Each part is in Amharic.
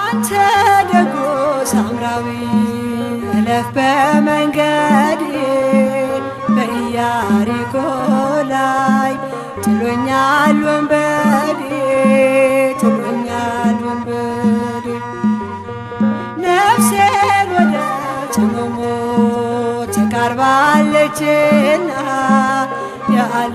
አንተ ደጎ ሳምራዊ እለፍ በመንገድ በኢያሪኮ ላይ ጥሎኛል ወንበዴ ጥሎኛል ወንበዴ ነፍሴን ወደ ጽሙሙ ተቃርባለችና ያለ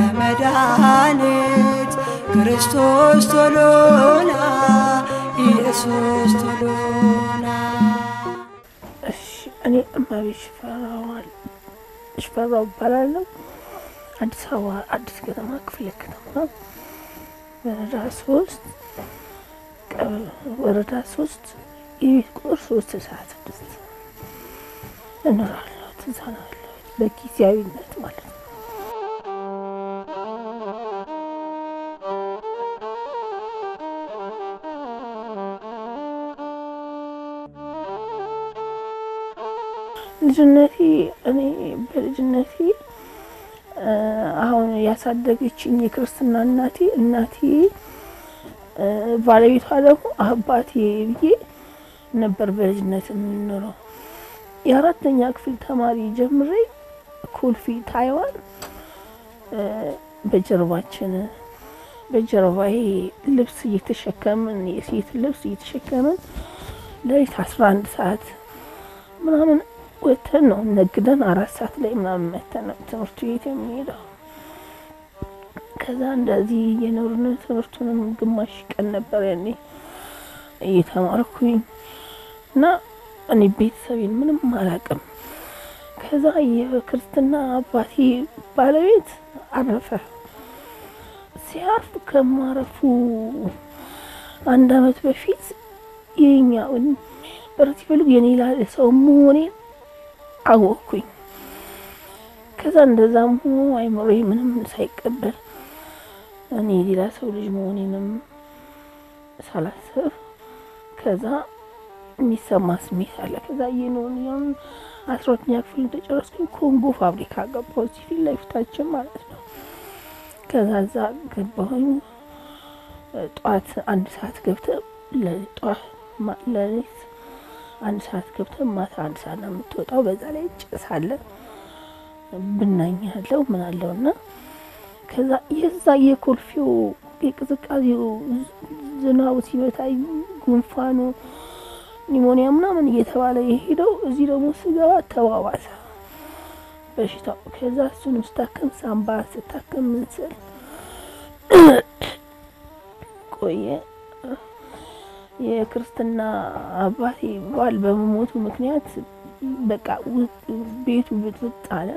መድኃኒት ክርስቶስ ቶሎና ኢየሱስ ቶሎና እሺ እኔ እመቤት ሽፈራዋል ሽፈራው እባላለሁ። አዲስ አበባ አዲስ ከተማ ክፍለ ከተማ ወረዳ ሶስት ቀበሌ ወረዳ ሶስት የቤት ቁጥር ሶስት ሰዓት ስድስት እኖራለሁ። እዛ ነው ያለሁት በጊዜያዊነት ማለት ነው። ልጅነቴ እኔ በልጅነቴ እ አሁን ያሳደገችኝ የክርስትና እናቴ እናቴ እ ባለቤቷ ደግሞ አባቴ ብዬ ነበር በልጅነት የምንኖረው። የአራተኛ ክፍል ተማሪ ጀምሬ ኮልፌ ታይዋን እ በጀርባችን በጀርባዬ ልብስ እየተሸከምን የሴት ልብስ እየተሸከምን ሌሊት አስራ አንድ ሰዓት ምናምን ወተን ነው ነግደን አራት ሰዓት ላይ ምናምን መተን ነው ትምህርት ቤት የሚሄደው። ከዛ እንደዚህ የኖርን ትምህርቱንም ግማሽ ቀን ነበር ያኔ እየተማርኩኝ እና እኔ ቤተሰቤን ምንም አላውቅም። ከዛ የክርስትና አባቴ ባለቤት አረፈ። ሲያርፍ ከማረፉ አንድ አመት በፊት የኛውን ብረት ሲፈልጉ የኔ ላለ ሰው መሆኔን አወቅኩኝ። ከዛ እንደዛም ሆኖ አይምሮ ምንም ሳይቀበል እኔ ሌላ ሰው ልጅ መሆኔንም ሳላስብ ከዛ የሚሰማ ስሜት አለ። ከዛ የኖን ያን አስራ ሁለተኛ ክፍል እንደጨረስኩኝ ኮንጎ ፋብሪካ ገባሁ፣ እዚህ ፊት ለፊታችን ማለት ነው። ከዛ እዛ ገባሁኝ። ጠዋት አንድ ሰዓት ገብተህ ለጠዋት ለሌት አንድ ሰዓት ገብተህ ማታ አንድ ሰዓት ነው የምትወጣው። በዛ ላይ ጭስ አለ ብናኝ ያለው ምን አለው እና ከዛ የዛ የኮልፌው የቅዝቃዜው ዝናቡ ሲመታኝ ጉንፋኑ ኒሞኒያ ምናምን እየተባለ የሄደው እዚህ ደግሞ ስገባ ተባባሰ በሽታው። ከዛ እሱንም ስታከም ሳምባ ስታከም ምን ስል ቆየ። የክርስትና አባቴ ባል በመሞቱ ምክንያት በቃ ቤቱ ብጥብጥ አለ።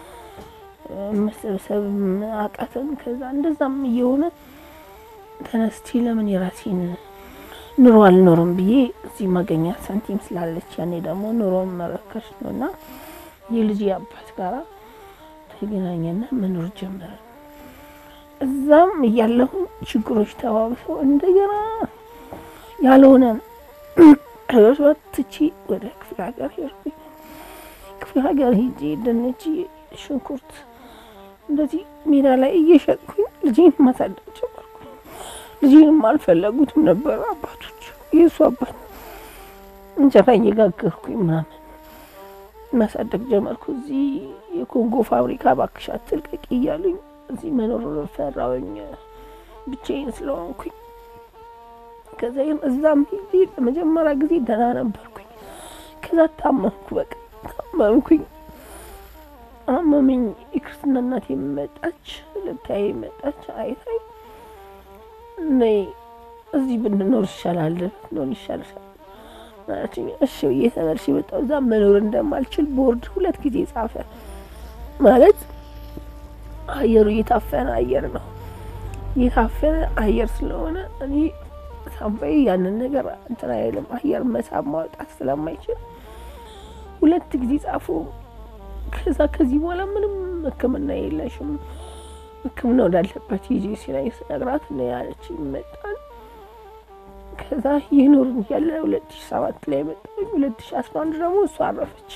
መሰብሰብ አቃተን። ከዛ እንደዛም እየሆነ ተነስቼ ለምን የራሴን ኑሮ አልኖርም ብዬ እዚህ ማገኛ ሳንቲም ስላለች ያኔ ደግሞ ኑሮን መረከሽ ነው እና የልጅ አባት ጋራ ተገናኘና መኖር ጀመረን። እዛም እያለሁ ችግሮች ተባብሰው እንደገና ያልሆነ ህይወት ትቼ ወደ ክፍለ ሀገር ሄድኩኝ። ክፍለ ሀገር ሄጄ ድንች፣ ሽንኩርት እንደዚህ ሜዳ ላይ እየሸጥኩኝ ልጄን ማሳደግ ጀመርኩ። ልጄንም አልፈለጉትም ነበር አባቶች። የእሱ አባት እንጀራ እየጋገርኩኝ ምናምን ማሳደግ ጀመርኩ። እዚህ የኮንጎ ፋብሪካ እባክሽ አትልቀቂ እያሉኝ እዚህ መኖር ፈራሁኝ ብቻዬን ስለሆንኩኝ። ከዛ ግን እዛም ሄጄ ለመጀመሪያ ጊዜ ደህና ነበርኩኝ። ከዛ ታመምኩ፣ በቃ ታመምኩኝ፣ አመመኝ። የክርስትና እናቴ መጣች፣ ልታይ መጣች፣ አይታይ ነይ እዚህ ብንኖር ይሻላል፣ ብንሆን ይሻልሻል ማለት እሺ ብዬ ተመልሼ መጣሁ። እዛ መኖር እንደማልችል ቦርድ ሁለት ጊዜ ጻፈ። ማለት አየሩ እየታፈነ አየር ነው የታፈነ አየር ስለሆነ እኔ ሳምባዬ ያንን ነገር እንትን አይልም። አየር መሳብ ማውጣት ስለማይችል ሁለት ጊዜ ጻፉ። ከዛ ከዚህ በኋላ ምንም ሕክምና የለሽም ሕክምና ወዳለበት ሂጂ ሲለኝ ስነግራት ነው ያለች ይመጣል። ከዛ ይኖርን ያለ ሁለት ሺ ሰባት ላይ መጣ። ሁለት ሺ አስራ አንድ ደግሞ እሱ አረፈች።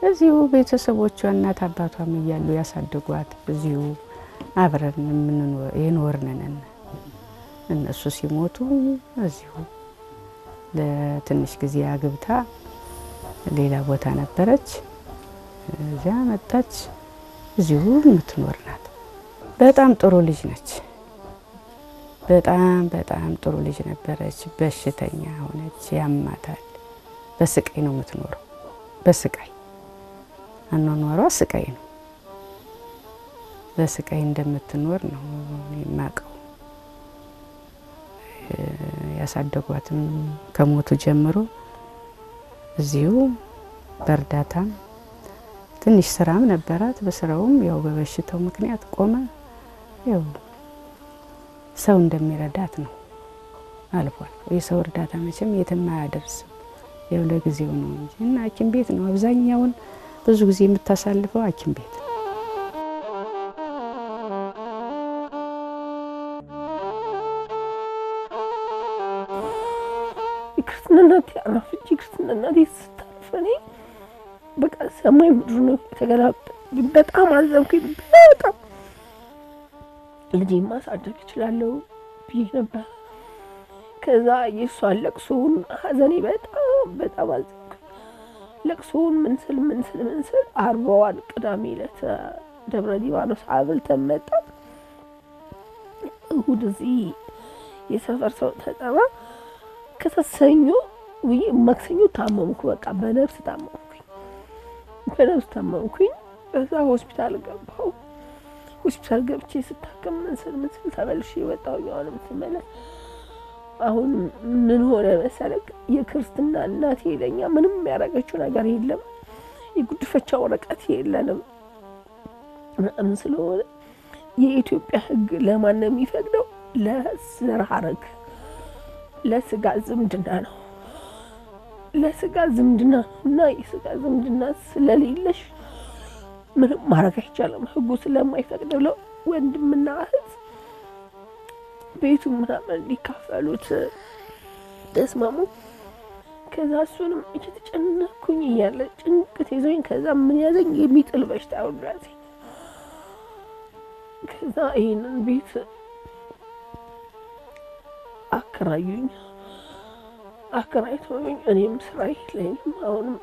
እዚሁ ቤተሰቦቿ እናት አባቷም እያሉ ያሳደጓት እዚሁ አብረን የምንኖር የኖርን ነን። እነሱ ሲሞቱ እዚሁ ለትንሽ ጊዜ አግብታ ሌላ ቦታ ነበረች። እዚያ መጣች። እዚሁ የምትኖር ናት። በጣም ጥሩ ልጅ ነች። በጣም በጣም ጥሩ ልጅ ነበረች። በሽተኛ ሆነች፣ ያማታል። በስቃይ ነው የምትኖረው። በስቃይ አኗኗሯ ስቃይ ነው። በስቃይ እንደምትኖር ነው የማውቀው። ያሳደጓትም ከሞቱ ጀምሮ እዚሁ በእርዳታም ትንሽ ስራም ነበራት። በስራውም ያው በበሽታው ምክንያት ቆመ። ያው ሰው እንደሚረዳት ነው አልፎ አልፎ። የሰው እርዳታ መቼም የትም አያደርስም። ያው ለጊዜው ነው እንጂ እና ሐኪም ቤት ነው አብዛኛውን ብዙ ጊዜ የምታሳልፈው ሐኪም ቤት ነው። የክርስትና እናቴ አረፈች። የክርስትና እናቴ ስታርፍ እኔ በቃ ሰማይ ምድሩ ነው የተገላበጠ። በጣም አዘንኩኝ። በጣም ልጄ ማሳደግ እችላለሁ ብዬ ነበር። ከዛ የእሷን ለቅሶውን ሀዘኔ በጣም በጣም አዘንኩኝ። ለቅሶውን ምንስል ምንስል ምንስል አርባዋን ቅዳሜ ዕለት ደብረ ሊባኖስ አብልተን መጣን። እሁድ እዚህ የሰፈር ሰው ተጠራ። ከሰሰኞ ውይ ማክሰኞ ታመምኩ። በቃ በነፍስ ታመምኩኝ፣ በነፍስ ታመምኩኝ። ከዛ ሆስፒታል ገባሁ። ሆስፒታል ገብቼ ስታከም ምንስል ምንስል ተመልሼ የወጣሁኝ። አሁንም ስመለስ አሁን ምን ሆነ መሰለህ፣ የክርስትና እናቴ ለኛ ምንም ያደረገችው ነገር የለም። የጉድፈቻ ወረቀት የለንም ምናምን ስለሆነ የኢትዮጵያ ሕግ ለማን ነው የሚፈቅደው? ለዘር ሐረግ ለስጋ ዝምድና ነው። ለስጋ ዝምድና ነው እና የስጋ ዝምድና ስለሌለሽ ምንም ማድረግ አይቻልም። ህጉ ስለማይፈቅድ ብለው ወንድምና እህት ቤቱ ምናምን ሊካፈሉት ተስማሙ። ከዛ እሱንም እየተጨነኩኝ እያለ ጭንቅት ይዞኝ ከዛ ምን ያዘኝ የሚጥል በሽታ ወዳሴ ከዛ ይህንን ቤት አከራዩኝ። አከራይተውኝ እኔም ስራ የለኝም። አሁንም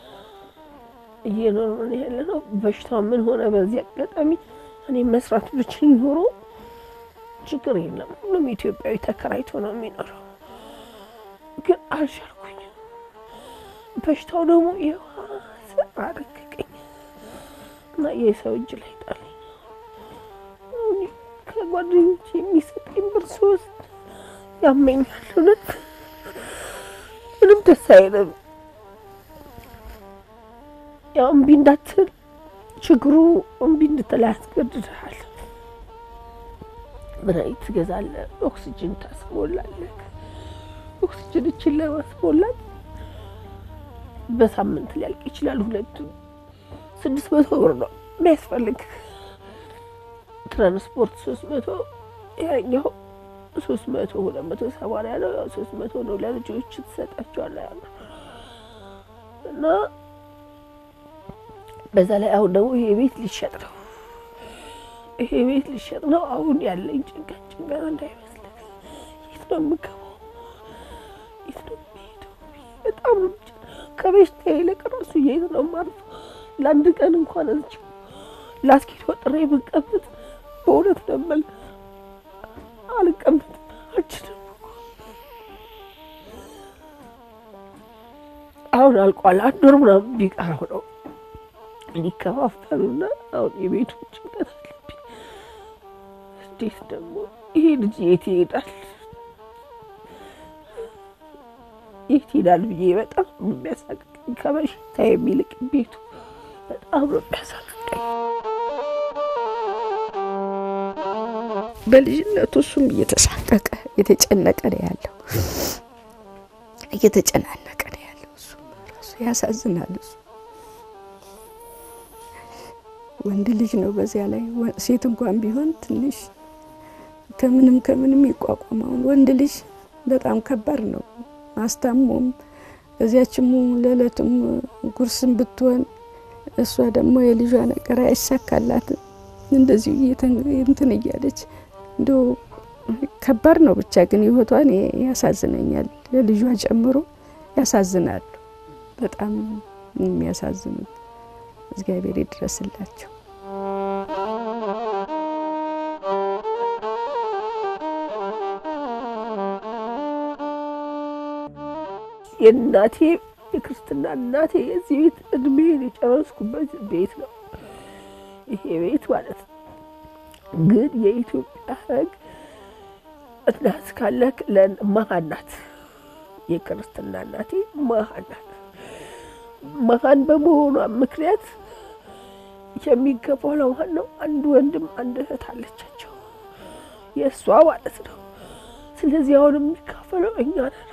እየኖርን ያለ ነው። በሽታው ምን ሆነ? በዚህ አጋጣሚ እኔም መስራት ብችል ኖሮ ችግር የለም። ሁሉም ኢትዮጵያዊ ተከራይቶ ነው የሚኖረው፣ ግን አልቻልኩኝ። በሽታው ደግሞ የዋሰ አደቀቀኝ እና የሰው እጅ ላይ ጣለኝ። ከጓደኞች የሚሰጠኝ ብር ሶስት ያመኛል። እውነት ምንም ደስ አይልም። ያው እምቢ እንዳትል ችግሩ እምቢ እንድትል ያስገድድሃል። መድኃኒት ትገዛለህ፣ ኦክሲጅን ታስሞላለህ። ኦክሲጅን እችን ለማስሞላት በሳምንት ሊያልቅ ይችላል። ሁለቱ ስድስት መቶ ብር ነው የሚያስፈልግ። ትራንስፖርት ሶስት መቶ ያኛው ሶስት መቶ ሁለት መቶ ሰማንያ ነው። ያው ሶስት መቶ ነው ለልጆች ትሰጣቸዋለህ ያለ እና በዛ ላይ አሁን ደግሞ ይሄ ቤት ሊሸጥ ነው። ይሄ ቤት ሊሸጥ ነው። አሁን ያለኝ ጭንቀት ጭንቀት እንዳይመስልህ። የት ነው የምገባው? የት ነው የምሄደው? በጣም ነው ከበሽታ ይልቅ ራሱ የት ነው የማርፈው? ለአንድ ቀን እንኳን እዚች ላስኬት ወጥሬ ብቀመጥ በእውነት ነው የምልህ አልቀመጥም አልችልም። አሁን አልቋል። አንድ ወር ምናምን ቢቀረው ነው ሊከፋፈሉና አሁን የቤቱ ጭንቀት አለብኝ። እንዴት ደግሞ ይሄ ልጅ የት ይሄዳል? የት ይሄዳል ብዬ በጣም ነው የሚያሳቅቀኝ። ከበሽታ የሚልቅ ቤቱ በጣም ነው የሚያሳቅቀኝ። በልጅነቱ እሱም እየተሳቀቀ እየተጨነቀ ነው ያለው፣ እየተጨናነቀ ነው ያለው። እሱም ራሱ ያሳዝናል። እሱ ወንድ ልጅ ነው። በዚያ ላይ ሴት እንኳን ቢሆን ትንሽ ከምንም ከምንም ይቋቋማውን ወንድ ልጅ በጣም ከባድ ነው። ማስታሞም በዚያችሙ ለዕለትም ጉርስም ብትሆን እሷ ደግሞ የልጇ ነገር አይሳካላትም። እንደዚሁ እንትን እያለች እንደው ከባድ ነው ብቻ ግን ህይወቷን ያሳዝነኛል። የልጇ ጨምሮ ያሳዝናሉ። በጣም የሚያሳዝኑት እግዚአብሔር ይድረስላቸው። የእናቴ የክርስትና እናቴ የዚህ ቤት እድሜን የጨረስኩበት ቤት ነው ይሄ ቤት ማለት ነው። ግን የኢትዮጵያ ሕግ እናት ካለክ መሀን ናት። የክርስትና እናቴ መሀን ናት። መሀን በመሆኗ ምክንያት የሚገባው ለማን ነው? አንድ ወንድም አንድ እህት አለቻቸው የእሷ ማለት ነው። ስለዚህ አሁን የሚካፈለው እኛ ነን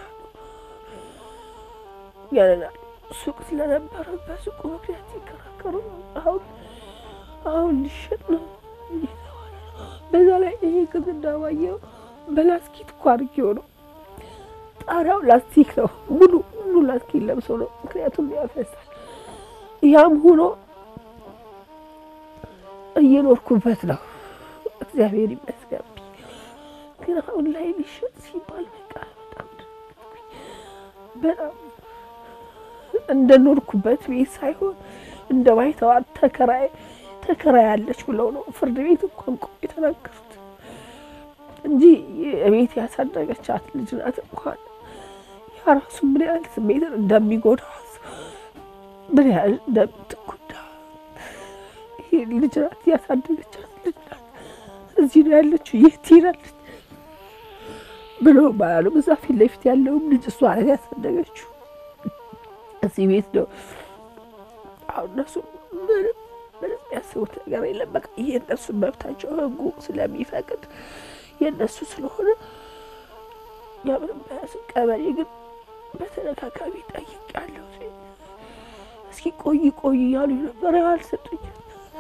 ያለናል ሱቅ ስለነበረ በሱቁ ምክንያት ሲከራከሩ አሁን አሁን ሊሸጥ ነው እየተባለ ነው። በዛ ላይ ይሄ ግድግዳ ባየው በላስቲክ እኮ አድርጌው ነው። ጣሪያው ላስቲክ ነው፣ ሙሉ ሙሉ ላስቲክ ለብሶ ነው። ምክንያቱም ያፈሳል። ያም ሆኖ እየኖርኩበት ነው። እግዚአብሔር ይመስገን። ግን አሁን ላይ ሊሸጥ ሲባል በቃ በጣም በጣም እንደ ኖርኩበት ቤት ሳይሆን እንደ ባይተዋር ተከራይ ተከራይ ያለች ብለው ነው ፍርድ ቤት እንኳን ቆ የተናገሩት እንጂ ቤት ያሳደገቻት ልጅ ናት። እንኳን ያራሱ ምን ያህል ስሜትን እንደሚጎዳት ምን ያህል እንደምትጎዳ ይሄ ልጅ ናት ያሳደገቻት ልጅ ናት። እዚህ ነው ያለችው፣ የት ትሄዳለች ብሎ ባያሉ እዛ ፊት ለፊት ያለውም ልጅ እሷ ናት ያሳደገችው እዚህ ቤት ነው። አሁን እነሱ ምንም ምንም ያስቡት ነገር የለም። በቃ የእነሱ መብታቸው ሕጉ ስለሚፈቅድ የእነሱ ስለሆነ ያምንም በያሱ ቀበሌ ግን በተደጋጋሚ ጠይቄያለሁ። እስኪ ቆይ ቆይ እያሉ ነበር፣ አልሰጡኝም።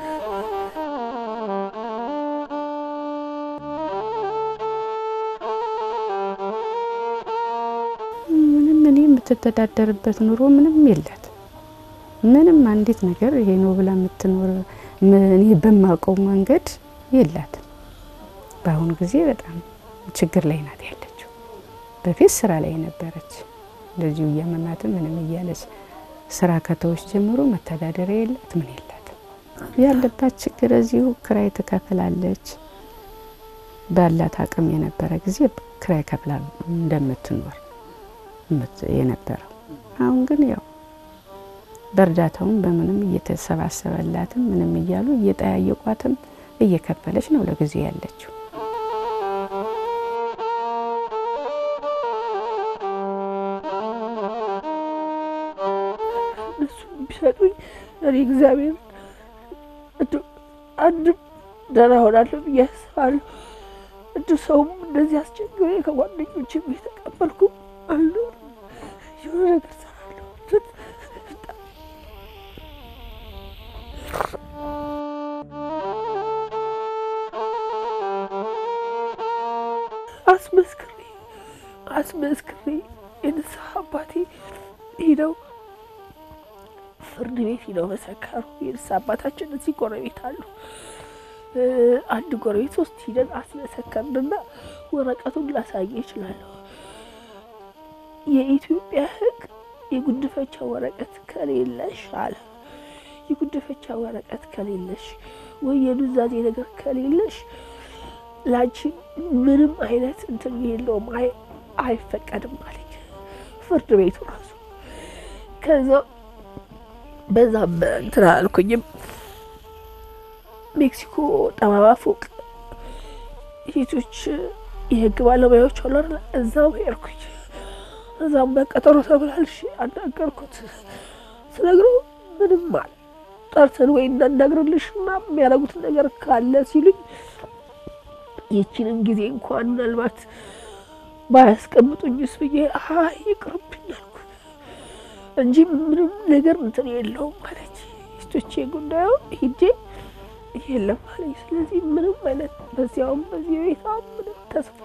ምንም እኔ የምትተዳደርበት ኑሮ ምንም የላት ምንም አንዲት ነገር ይሄ ነው ብላ የምትኖር እኔ በማውቀው መንገድ የላትም። በአሁኑ ጊዜ በጣም ችግር ላይ ናት ያለችው። በፊት ስራ ላይ ነበረች፣ እንደዚሁ እያመማትም ምንም እያለች ስራ ከተዎች ጀምሮ መተዳደሪያ የላት ምን የላትም። ያለባት ችግር እዚሁ ክራይ ትከፍላለች። ባላት አቅም የነበረ ጊዜ ክራይ ከፍላ እንደምትኖር የነበረው አሁን ግን ያው በእርዳታውም በምንም እየተሰባሰበላትም ምንም እያሉ እየጠያየቋትም እየከፈለች ነው ለጊዜ ያለችው። እነሱ ቢሰጡኝ እኔ እግዚአብሔር አንድም ደህና ሆናለሁ ብዬ አስባለሁ። እንደ ሰውም እንደዚህ አስቸግሬ ከጓደኞችም የተቀበልኩ አሉ የሆነ ነገር ሰራለሁ። አስመስክሬ አስመስክሬ የንስሐ አባቴ ሄደው ፍርድ ቤት ሄደው መሰከሩ። የንስሐ አባታችን እዚህ ጎረቤት አሉ። አንድ ጎረቤት ውስጥ ሂደን አስመሰከርንና ወረቀቱን ላሳየ ይችላለሁ። የኢትዮጵያ ሕግ የጉድፈቻ ወረቀት ከሌለሽ አለ የጉድፈቻ ወረቀት ከሌለሽ ወይ የኑዛዜ ነገር ከሌለሽ ላንቺ ምንም አይነት እንትን የለውም፣ አይፈቀድም አለኝ ፍርድ ቤቱ ራሱ። ከዛ በዛ እንትን አልኩኝም። ሜክሲኮ ጠባባ ፎቅ ሴቶች የህግ ባለሙያዎች አሉ አይደል? እዛው ሄድኩኝ። እዛም በቀጠሮ ተብላልሽ አናገርኩት። ስነግረው ምንም አለ ጠርተን ወይ እናናግርልሽ እና የሚያደርጉት ነገር ካለ ሲሉኝ ይችንን ጊዜ እንኳን ምናልባት ባያስቀምጡኝስ ብዬ አይ ይቅርብኝ አልኩት እንጂ ምንም ነገር እንትን የለውም አለች። ሴቶቼ ጉዳዩ ሂጄ የለም አለኝ። ስለዚህ ምንም አይነት በዚያውም በዚህ ቤታ ምንም ተስፋ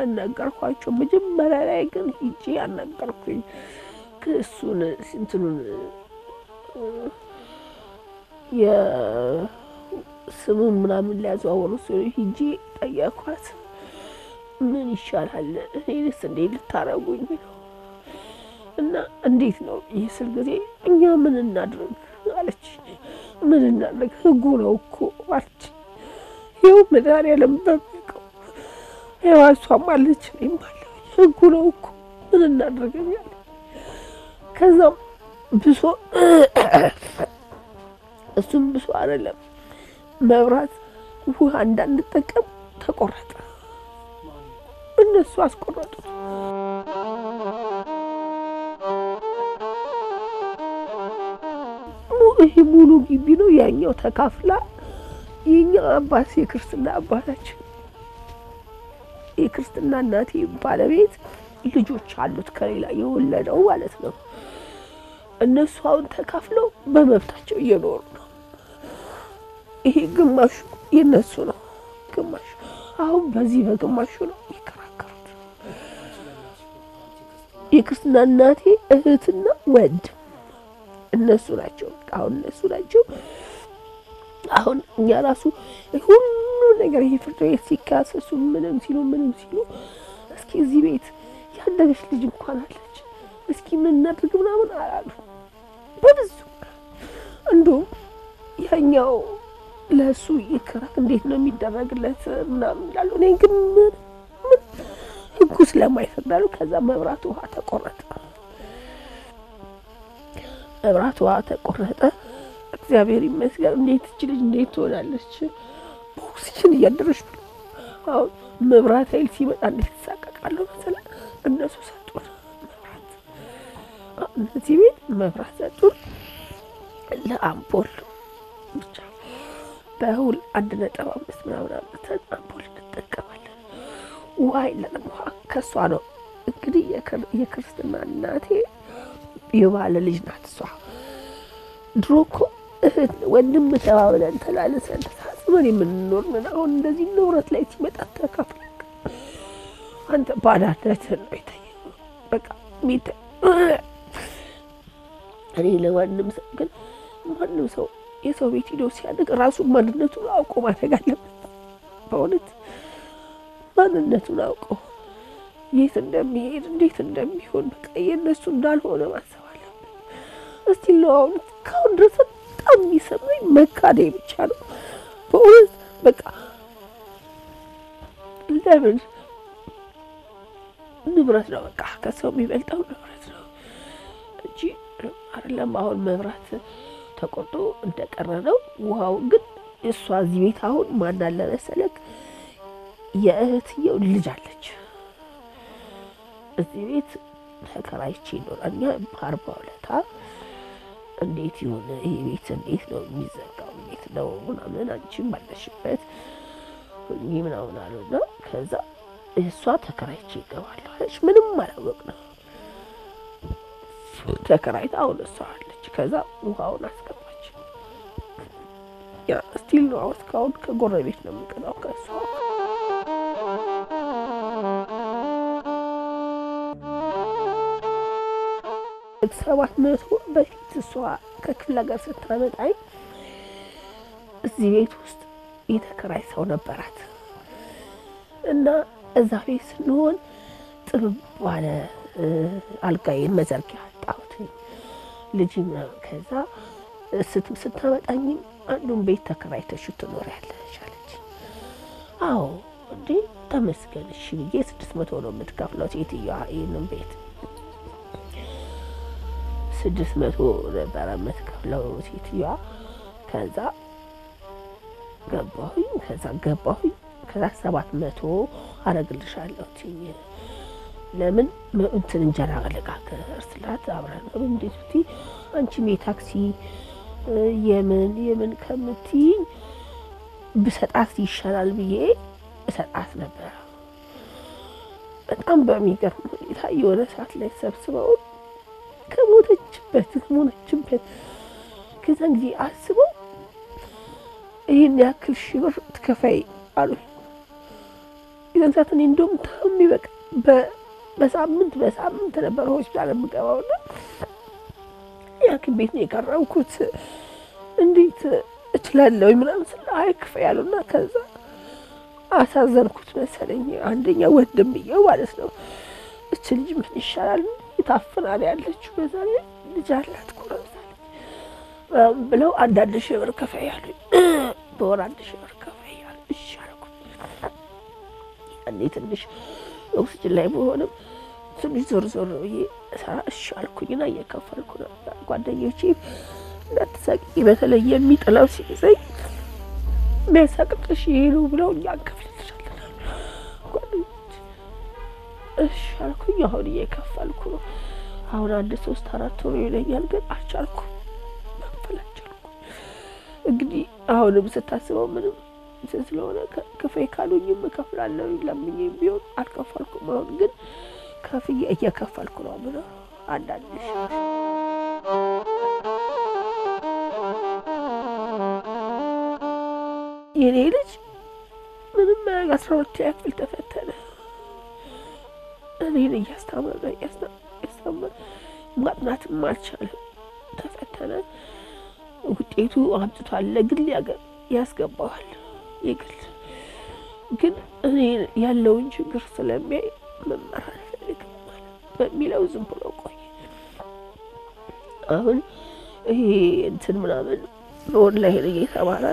ነገርኳቸው። መጀመሪያ ላይ ግን ሂጄ ያናገርኩኝ እሱን እንትኑን የስሙን ምናምን ሊያዘዋወሩ ሲሆ ሂጄ ጠየኳት። ምን ይሻላል እኔንስ እንዴት ልታረጉኝ ነው? እና እንዴት ነው ይህ ስል ጊዜ እኛ ምን እናድርግ አለች። ምን እናድርግ ህጉ ነው እኮ አለች። ይኸው መድኃኒዓለም በሚያውቀው ይኸው እሷም አለች እኔም አለሁ ህጉ ነው እኮ ምን እናድርግ ያለ ከዛም ብሶ እሱም ብሶ አይደለም መብራት ውሃ እንዳንጠቀም ተቆረጠ። እነሱ አስቆረጡት። ይሄ ሙሉ ግቢ ነው። ያኛው ተካፍላ የኛው አባት የክርስትና አባታችን የክርስትና እናቴ ባለቤት ልጆች አሉት ከሌላ የወለደው ማለት ነው። እነሱ አሁን ተካፍለው በመብታቸው እየኖሩ ነው። ይሄ ግማሹ የነሱ ነው፣ ግማሹ አሁን በዚህ በግማሹ ነው የሚከራከሩት። የክርስትና እናቴ እህትና ወንድም እነሱ ናቸው። አሁን እነሱ ናቸው። አሁን እኛ ራሱ ሁሉ ነገር ይሄ ፍርድ ቤት ሲካሰሱ ምንም ሲሉ ምንም ሲሉ እስኪ እዚህ ቤት ያደገች ልጅ እንኳን አለች እስኪ ምን እናድርግ ምናምን አላሉ። በብዙ እንዲሁም ያኛው ለእሱ ይከራክ እንዴት ነው የሚደረግለት ምናምን ይላሉ። እኔ ግን ምን ምን ህጉ ስለማይፈቅዳሉ ከዛ መብራት ውሃ ተቆረጠ። መብራት ውሃ ተቆረጠ። እግዚአብሔር ይመስገን። እንዴት እች ልጅ እንዴት ትሆናለች? በኦክሲጅን እያደረች ብሎ አሁን መብራት ኃይል ሲመጣ እንዴት ትሳቀቃለሁ መሰለህ። እነሱ ሰጡን መብራት፣ እነዚህ ቤት መብራት ሰጡን ለአምፖል ብቻ በሁል አንድ ነጥብ አምስት ምናምን አምጥተን አምፖል እንጠቀማለን። ውሃ የለንም። ውሃ ከእሷ ነው እንግዲህ የክርስትና እናቴ የባለ ልጅ ናት እሷ። ድሮ እኮ እህት ወንድም ተባብለን ተላልሰን ተሳስበን የምንኖር ምን አሁን እንደዚህ ንብረት ላይ ሲመጣ ተካፍለ አንተ ባዳነትህን ነው የታየው። በቃ ሚተ እኔ ለማንም ሰው ግን ማንም ሰው የሰው ቤት ሂዶ ሲያድግ ራሱን ማንነቱን አውቆ ማደግ አለበት። በእውነት ማንነቱን አውቆ የት እንደሚሄድ እንዴት እንደሚሆን በቃ የእነሱ እንዳልሆነ ማሰብ አለብን። እስቲ ነው አሁን እስካሁን ድረስ በጣም የሚሰማኝ መካዴ ብቻ ነው በእውነት በቃ ለምን ንብረት ነው በቃ ከሰው የሚበልጠው ንብረት ነው እንጂ አይደለም። አሁን መብራት ተቆርጦ እንደቀረ ነው። ውሃው ግን እሷ እዚህ ቤት አሁን ማን አለ መሰለክ የእህትየው ልጅ አለች እዚህ ቤት ተከራይቼ ይኖራል። እኛ በአርባ ሁለታ እንዴት ይሁን ይህ ቤት እንዴት ነው የሚዘጋው? እንዴት ነው ምናምን አንቺም ባለሽበት ሁኚ ምናምን አሉና ከዛ እሷ ተከራይቼ ይገባለሁ አለች። ምንም አላወቅ ነው ተከራይታ አሁን እሷ አለች። ከዛ ውሃውን አስገባች። ያ ስቲል ነው አሁን እስካሁን ከጎረቤት ነው የምንቀዳው ከእሷ ሰባት መቶ በፊት እሷ ከክፍለ ሀገር ስታመጣኝ እዚህ ቤት ውስጥ የተከራይ ሰው ነበራት እና እዛ ቤት ስንሆን ጥብብ ባለ አልጋዬን መዘርጊያ አጣሁት ልጅ ምናምን። ከዛ ስታመጣኝም አንዱን ቤት ተከራይተሽ ትኖሪያለሽ አለች። አዎ እንዴ ተመስገን እሺ ብዬ ስድስት መቶ ነው የምትከፍለው ሴትዮዋ ይህንን ቤት ስድስት መቶ ነበረ የምትከፍለው ሴትዮዋ። ከዛ ገባሁኝ ከዛ ገባሁኝ ከዛ ሰባት መቶ አረግልሻለሁ ትኝ ለምን እንትን እንጀራ ልጋገር ስላት አብረን እንዴት ብቲ አንቺም የታክሲ የምን የምን ከምትይኝ ብሰጣት ይሻላል ብዬ እሰጣት ነበረ። በጣም በሚገርም ሁኔታ የሆነ ሰዓት ላይ ሰብስበው ከሞተችበት ከሞተችበት ከዛን ጊዜ አስበው ይህን ያክል ሺህ ብር ትከፋይ አሉኝ። የዛን ሰዓት እኔ እንደውም ታሜ በቃ በ- በሳምንት በሳምንት ነበር ሆስፒታል የምገባውና የሐኪም ቤት ነው የቀረብኩት። እንዴት እችላለሁ ምናምን ስለ አይ ክፈይ ያሉና ከዛ አሳዘንኩት መሰለኝ። አንደኛ ወንድምየው ማለት ነው እች ልጅ ምን ይሻላል ታፍናል ያለችው በዛ ላይ ልጅ አላት ኮረብታለች ምናምን ብለው አንዳንድ ሺህ ብር ክፈይ ያሉኝ። በወር አንድ ሺህ ብር ክፈይ ያሉ እሺ አልኩት። ያኔ ትንሽ ኦክስጅን ላይ መሆንም ትንሽ ዞር ዞር ብዬ ሰራ እሺ አልኩኝና እየከፈልኩ ነበር። ጓደኞቼ እንዳትሳቂ በተለይ የሚጥለው ሲይዘኝ የሚያሳቅቅሽ ይሄ ነው ብለው እኛ እንከፍልልሻለን ጓደኞቼ እሺ አልኩኝ። አሁን እየከፈልኩ ነው። አሁን አንድ ሶስት አራት ወር ይለኛል፣ ግን አልቻልኩም፣ መክፈል አልቻልኩም። እንግዲህ አሁንም ስታስበው ምንም እንትን ስለሆነ ከ- ክፈይ ካሉኝም እከፍላለሁ፣ ለምኜ ቢሆን አልከፈልኩም። አሁን ግን ከፍዬ እየከፈልኩ ነው ምነው አንዳንድ ሺህ የኔ ልጅ ምንም ማያውቅ አስራ ሁለተኛ ክፍል ተፈተነ። እኔን እያስታመመ እያስታመመ ማጥናትም አልቻለም። ተፈተነ። ውጤቱ አምጥቷል። ለግል ያገ- ያስገባዋል። የግል ግን እኔ ያለውን ችግር ስለሚያይ መማር አልፈልግም ማለት በሚለው ዝም ብሎ ቆየ። አሁን ይሄ እንትን ምናምን በኦንላይን እየተማረ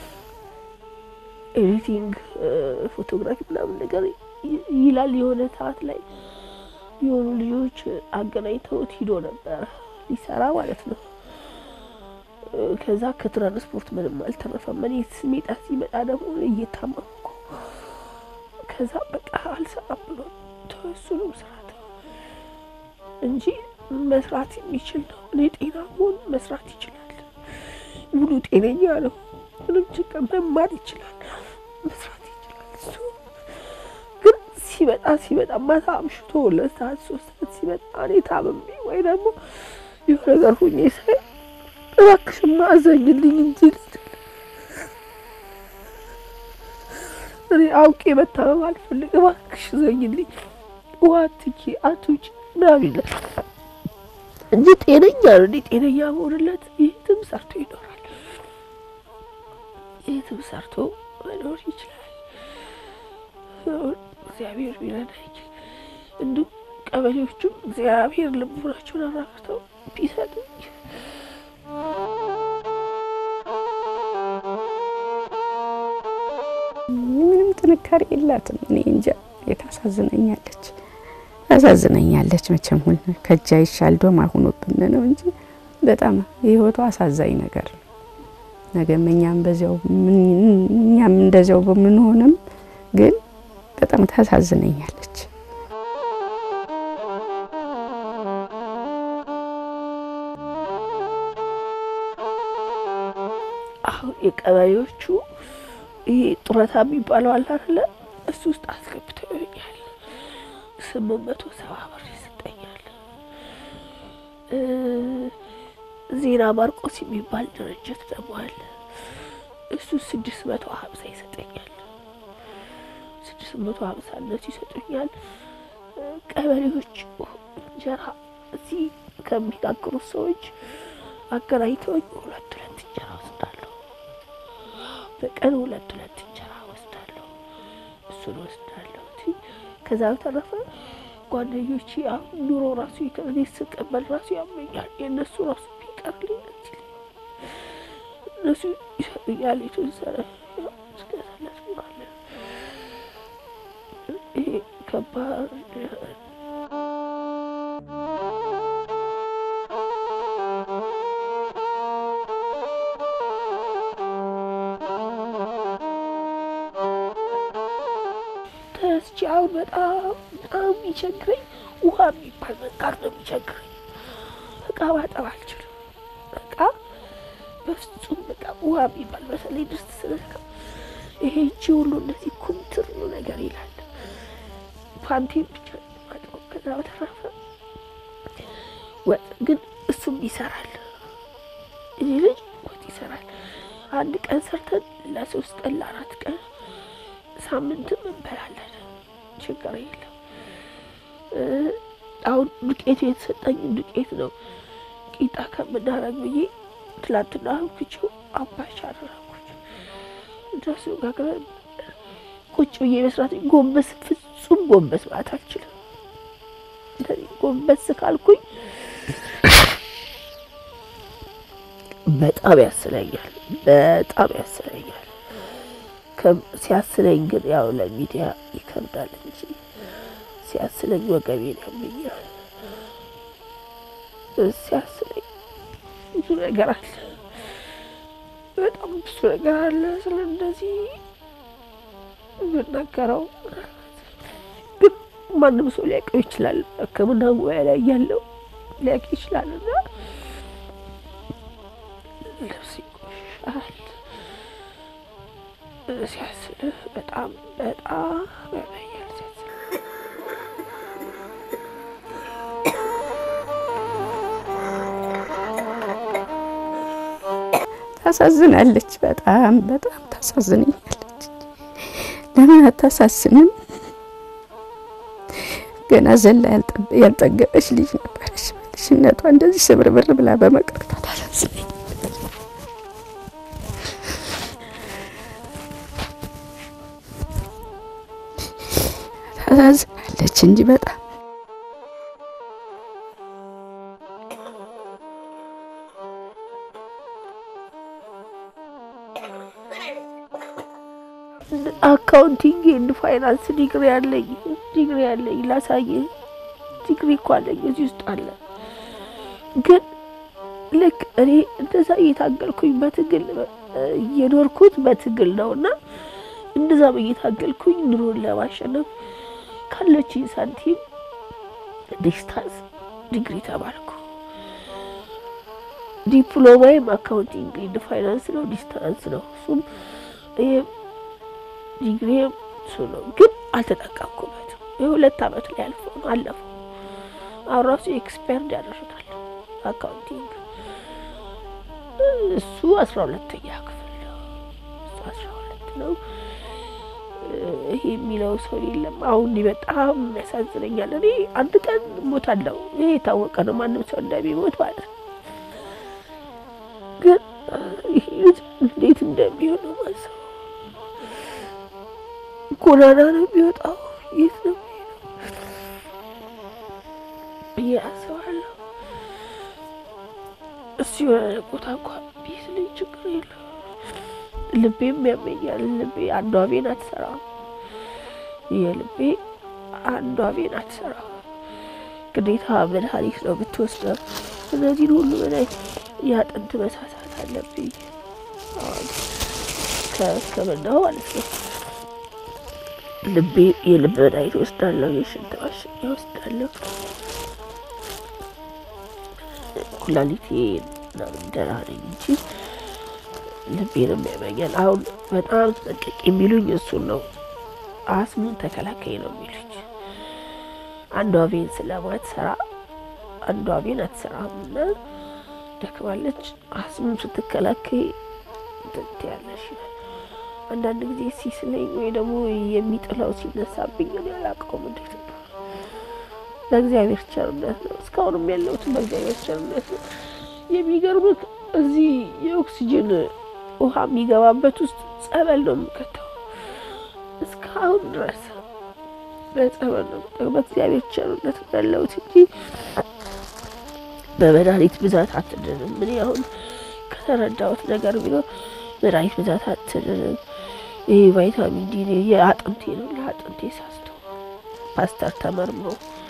ኤዲቲንግ ፎቶግራፊ ምናምን ነገር ይ- ይላል። የሆነ ሰዓት ላይ የሆኑ ልጆች አገናኝተውት ሂዶ ነበረ ሊሰራ ማለት ነው። እ፣ ከዛ ከትራንስፖርት ምንም አልተረፈም። እኔ ስሜጣ ሲመጣ ደግሞ እየታመምኩ ከዛ በቃ አልሰራም ብሎ ተወሱንም ስራ ተወ እንጂ መስራት የሚችል ነው። እኔ ጤና መሆን መስራት ይችላል። ሙሉ ጤነኛ ነው። ምንም ችግር መማር ይችላል፣ መስራት ይችላል። እሱ ግን ሲመጣ ሲመጣ ማታ አምሽቶ ሁለት ሰዓት ሶስት ሰዓት ሲመጣ እኔ ታምሜ ወይ ደግሞ የሆነ ነገር ሁኜ ሳይ እባክሽማ አዘኝልኝ እንጂ ልጅ እኔ አውቄ መታመም አልፈልግ፣ እባክሽ ዘኝልኝ፣ ውሃ አትኪ አትውጪ ምናምን ይላል እንጂ ጤነኛ ነው። እኔ ጤነኛ መሆንለት የትም ሰርቶ ይኖራል፣ የትም ሰርቶ መኖር ይችላል። እግዚአብሔር ቢረዳኝ እንዲሁም ቀበሌዎቹም እግዚአብሔር ልቦናቸውን አራፍተው ቢሰጡኝ ምንም ጥንካሬ የላትም። እኔ እንጃ የታሳዝነኛለች ታሳዝነኛለች። መቼም ሁን ከእጃ ይሻል ዶማ ሆኖብን ነው እንጂ በጣም የህይወቷ አሳዛኝ ነገር ነው። ነገም እኛም በዚያው ምን- እኛም እንደዚያው በምንሆንም ግን በጣም ታሳዝነኛለች። አሁን የቀበሌዎቹ ይሄ ጡረታ የሚባለው አለ አይደለ? እሱ ውስጥ አስገብተው ይሆኛል። ስምንት መቶ ሰባ ብር ይሰጠኛል። እ ዜና ማርቆስ የሚባል ድርጅት ደግሞ አለ። እሱ ስድስት መቶ ሀምሳ ይሰጠኛል። ስድስት መቶ ሀምሳ እነሱ ይሰጡኛል። እ ቀበሌዎች እንጀራ እዚህ ከሚጋግሩት ሰዎች አገናኝተውኝ ሁለት ሁለት እንጀራ ወስዳለሁ። በቀን ሁለት ሁለት እንጀራ ወስዳለሁ። እሱን ወስዳለሁ። እንጂ ከዛ በተረፈ ጓደኞቼ አሁን ኑሮ ራሱ እኔ ስቀበል ራሱ ያመኛል። የእነሱ ራሱ ቢቀርልኝ ደስ ይለኛል። እነሱ ይሰጡኛል የተወሰነ ያው እስከ ሰላሳ ባለ ይሄ ከባድ ተስቼ አሁን በጣም በጣም የሚቸግረኝ ውሃ የሚባል መንቃት ነው የሚቸግረኝ። እቃ ማጠብ አልችልም። እቃ በፍጹም በቃ ውሃ የሚባል በተለይ ድስት ስለካ ይሄ እጅ ሁሉ እንደዚህ ኩምትር ነው ነገር ይላል። ፓንቴን ብቻ ነው የማጥበው። ከዛ በተረፈ ወጥ ግን እሱም ይሰራል። እዚህ ልጅ ወጥ ይሰራል። አንድ ቀን ሰርተን ለሶስት ቀን ለአራት ቀን ሳምንትም እንበላለን። ችግር የለም። አሁን ዱቄቱ የተሰጠኝ ዱቄት ነው። ቂጣ ከምናረግ ብዬ ትላንትና አብኩቼው አምባሻ አደረኩት። እንደሱ ጋግረን ቁጭ ብዬ መስራት ጎንበስ፣ ፍጹም ጎንበስ ማለት አልችልም። እንደዚህ ጎንበስ ካልኩኝ በጣም ያስለኛል፣ በጣም ያስለኛል። ሲያስለኝ ግን ያው ለሚዲያ ይከብዳል እንጂ ሲያስለኝ ወገቤን ያመኛል። ሲያስለኝ ብዙ ነገር አለ፣ በጣም ብዙ ነገር አለ። ስለ እንደዚህ የምናገረው ግን ማንም ሰው ሊያውቀው ይችላል። ሕክምና ሙያ ላይ ያለው ሊያውቅ ይችላል እና ልብስ ይቆሻል ሲያስልህ በጣም በጣም ያመኛል ሲያስልህ ታሳዝናለች። በጣም በጣም ታሳዝነኛለች። ለምን አታሳዝንም? ገና ዘላ ያልጠገበች ልጅ ነበረች። ልጅነቷ እንደዚህ ስብርብር ብላ በመቅረቷ ታሳዝነኝ። ታሳዝናለች እንጂ በጣም አካውንቲንግ ኤንድ ፋይናንስ ዲግሪ ያለኝ ዲግሪ ያለኝ ላሳየ ዲግሪ እኮ አለኝ እዚህ ውስጥ አለ። ግን ልክ እኔ እንደዛ እየታገልኩኝ በትግል እየኖርኩት በትግል ነው እና እንደዛም እየታገልኩኝ ኑሮን ለማሸነፍ ካለችኝ ሳንቲም ዲስታንስ ዲግሪ ተማርኩ። ዲፕሎማዬም አካውንቲንግ ኤንድ ፋይናንስ ነው፣ ዲስታንስ ነው። እሱም ይሄም ዲግሪ እሱ ነው፣ ግን አልተጠቀምኩበትም። የሁለት አመት ላይ አልፎ ነው አለፈው። አሁን ራሱ ኤክስፐርድ ያደርጋል አካውንቲንግ። እሱ አስራ ሁለተኛ ክፍል ነው። እሱ አስራ ሁለት ነው። ይሄ የሚለው ሰው የለም። አሁን በጣም ያሳዝነኛል። እኔ አንድ ቀን ሞታለሁ። ይሄ የታወቀ ነው፣ ማንም ሰው እንደሚሞት ማለት ነው። ግን ይሄ እንዴት እንደሚሆነው ማሰብ ጎዳና ነው የሚወጣው፣ የት ነው የሚሄደው ብዬ አስባለሁ። እሱ የሆነ ቦታ እንኳን ቢስ ልኝ ችግር የለም። ልቤም ያመኛል። ልቤ አንዷ ቤን አትሰራም። የልቤ አንዷ ቤን አትሰራም። ግዴታ መድኃኒት ነው ብትወስደው። እነዚህን ሁሉ በላይ የአጥንት መሳሳት አለብኝ ከሕክምናው ማለት ነው። ልቤ የልብ መድኃኒት ወስዳለሁ፣ የሽንት ማሸኛ ወስዳለሁ። ኩላሊቴ ምናምን ደህና ነኝ እንጂ ልቤንም ያመኛል። አሁን በጣም ተጠንቀቂ የሚሉኝ እሱን ነው። አስሙን ተከላካይ ነው የሚሉኝ። አንዷ ቬን ስለማትሰራ አንዷ ቬን አትሰራም እና ደክማለች። አስሙን ስትከላከይ ትት ያለሽ ይላል። አንዳንድ ጊዜ ሲስለኝ ወይ ደግሞ የሚጥለው ሲነሳብኝ እኔ አላውቀውም እንዴት ነው። በእግዚአብሔር ቸርነት ነው እስካሁንም ያለሁት በእግዚአብሔር ቸርነት ነው። የሚገርምህ እዚህ የኦክሲጅን ውሃ የሚገባበት ውስጥ ጸበል ነው የምከተው እስካሁን ድረስ በጸበል ነው የምጠቀመው። በእግዚአብሔር ቸርነት ነው ያለሁት እንጂ በመድኃኒት ብዛት አትድንም። እኔ አሁን ከተረዳሁት ነገር ቢኖር መድኃኒት ብዛት አትድንም። ይህ ቫይታሚን ዲ የአጥንቴ ነው። ለአጥንቴ ሳስቶ ፓስተር ተመርምሮ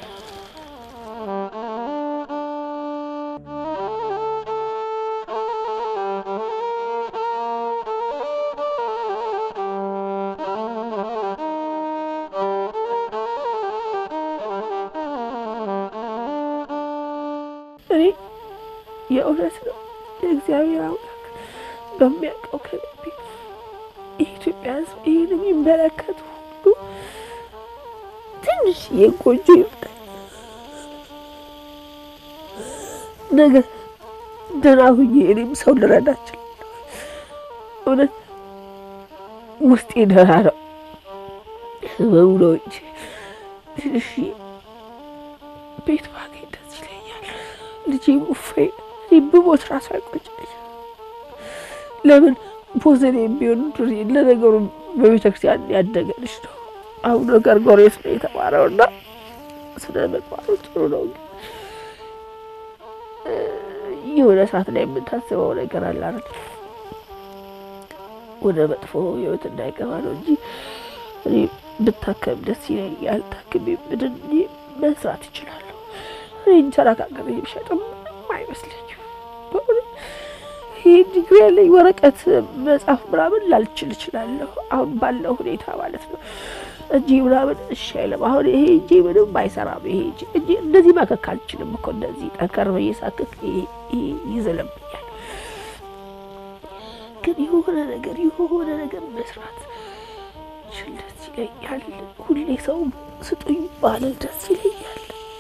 እኔ የእውነት ነው የእግዚአብሔር አምላክ በሚያውቀው ከልቤ የኢትዮጵያ ሕዝብ ይህን የሚመለከቱ ሁሉ ትንሽ የጎጆ ይፍጠር ነገ ደህና ሁኜ እኔም ሰው ልረዳ እችላለሁ። እውነት ውስጤ ደህና ነው ህመሙ ነው እንጂ እሺ ቤት ባገኝ ደስ ይለኛል። ልጄ ሙፌ ብሞት ራሱ አይቆጨኝ። ለምን ፖዘን የሚሆን ለነገሩ በቤተ ክርስቲያን ያደገ ልጅ ነው። አቡነ ገርጎርዮስ ነው የተማረው እና ስነ ምግባሩ ጥሩ ነው። የሆነ ሰዓት ላይ የምታስበው ነገር አለ አይደል? ወደ መጥፎ ህይወት እንዳይገባ ነው እንጂ እኔ ብታከም ደስ ይለኛል። ታክሜ ምድን መስራት ይችላለሁ። እኔ እንጀራ ጋገር የሚሸጥም አይመስለኝም። በእውነት ይህ ዲግሪ ያለኝ ወረቀት መጻፍ ምናምን ላልችል እችላለሁ፣ አሁን ባለው ሁኔታ ማለት ነው። እጄ ምናምን እሺ አይልም። አሁን ይሄ እጄ ምንም አይሰራም። ይሄ እጄ እጄ እንደዚህ ማከክ አልችልም እኮ እንደዚህ ጠንከር ብዬ ሳክክ ይሄ ይዝልብኛል። ግን የሆነ ነገር የሆነ ነገር መስራት ችል ደስ ይለኛል። ሁሌ ሰው ስጡኝ ባልል ደስ ይለኛል።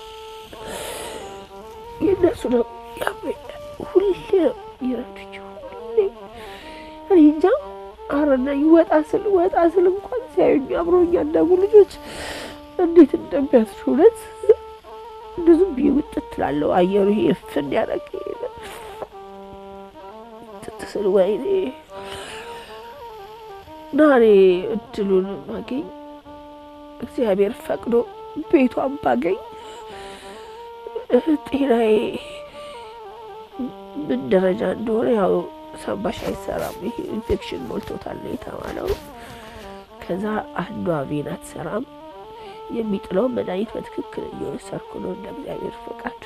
የእነሱ ነው ያመኛል። ሁሌ ነው ይረዱኝ። ሁሌ እኔ እንጃ አረና ወጣ ስል ወጣ ስል እንኳን ሲያዩኝ አብረውኝ ያደጉ ልጆች እንዴት እንደሚያስሩ እውነት ብዙም ብዬ ውጥት ትላለሁ። አየሩ ይሄ እፍን ያደረገ ትትስል ወይኔ እና እኔ እድሉን ባገኝ እግዚአብሔር ፈቅዶ ቤቷን ባገኝ ጤናዬ ምን ደረጃ እንደሆነ ያው ሰባሽ አይሰራም። ይሄ ኢንፌክሽን ሞልቶታል ነው የተባለው። ከዛ አንዷ ቬን አትሰራም። የሚጥለው መድኃኒት በትክክል እየወሰድኩ ነው እንደ እግዚአብሔር ፈቃድ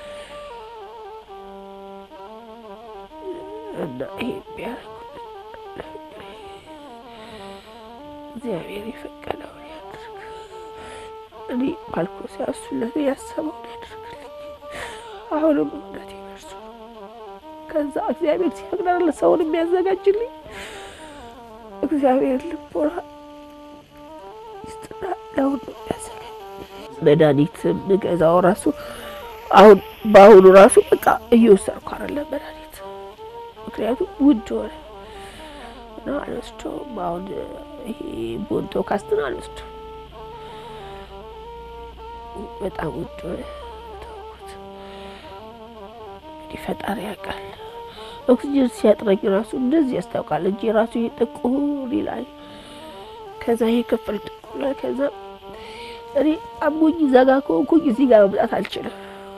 እና ይሄ ቢያደርጉልን እግዚአብሔር የፈቀደውን ያድርግ። እኔ ባልኮስ ያሱለት ያሰበውን ያድርግልኝ። አሁንም እውነት ይመርሱ ከዛ እግዚአብሔር ሲፈቅዳል ሰውን የሚያዘጋጅልኝ እግዚአብሔር ልቦና ይስጥና ለሁሉ የሚያዘጋጅ መድኃኒት ምገዛው ራሱ አሁን በአሁኑ ራሱ በቃ እየወሰድኩ አይደለም መድኃኒት ምክንያቱም ውድ ሆነ እና አልወስደውም። አሁን ይሄ ቦንቶ ካስትን አልወስደውም በጣም ውድ ሆነ ተውኩት። እንግዲህ ፈጣሪ ያውቃል። ኦክሲጅን ሲያጥረኝ ራሱ እንደዚህ ያስታውቃል። እጄ ራሱ ይሄ ጥቁር ይላል። ከዛ ይሄ ክፍል ጥቁር ይላል። ከዛ እኔ አሞኝ ዘጋ ከሆንኩኝ እዚህ ጋር መምጣት አልችልም።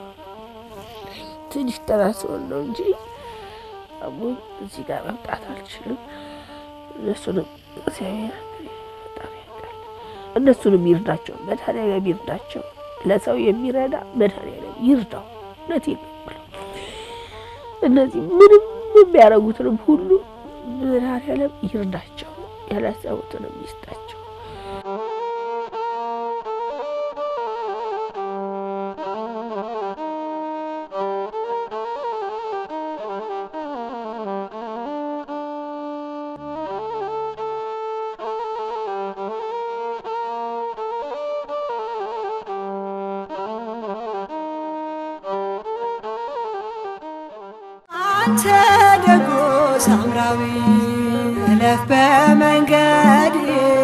ትንሽ ጠና ሲሆን ነው እንጂ አሞኝ እዚህ ጋር መምጣት አልችልም። እነሱንም እግዚአብሔር በጣም ያውቃል። እነሱንም ይርዳቸው፣ መድኃኒዓለም ይርዳቸው። ለሰው የሚረዳ መድኃኒዓለም ይርዳው። እውነቴን ነው የምለው። እነዚህ ምንም የሚያደርጉትንም ሁሉ መድኃኒዓለም ይርዳቸው፣ ያላሰቡትንም ይስጣቸው። አንተ ደጎ ሳምራዊ እለፍ በመንገድ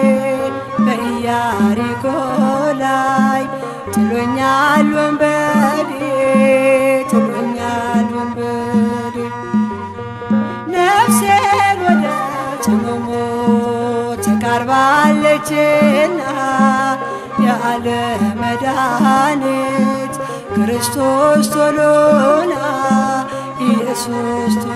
በኢያሪኮ ላይ ጥሎኛል ወንበዴ ጥሎኛል ወንበዴ ነፍሴን ወደ ጽሙሙ ተቃርባለችና ያለ መድኃኒት ክርስቶስ ቶሎና ኢየሱስ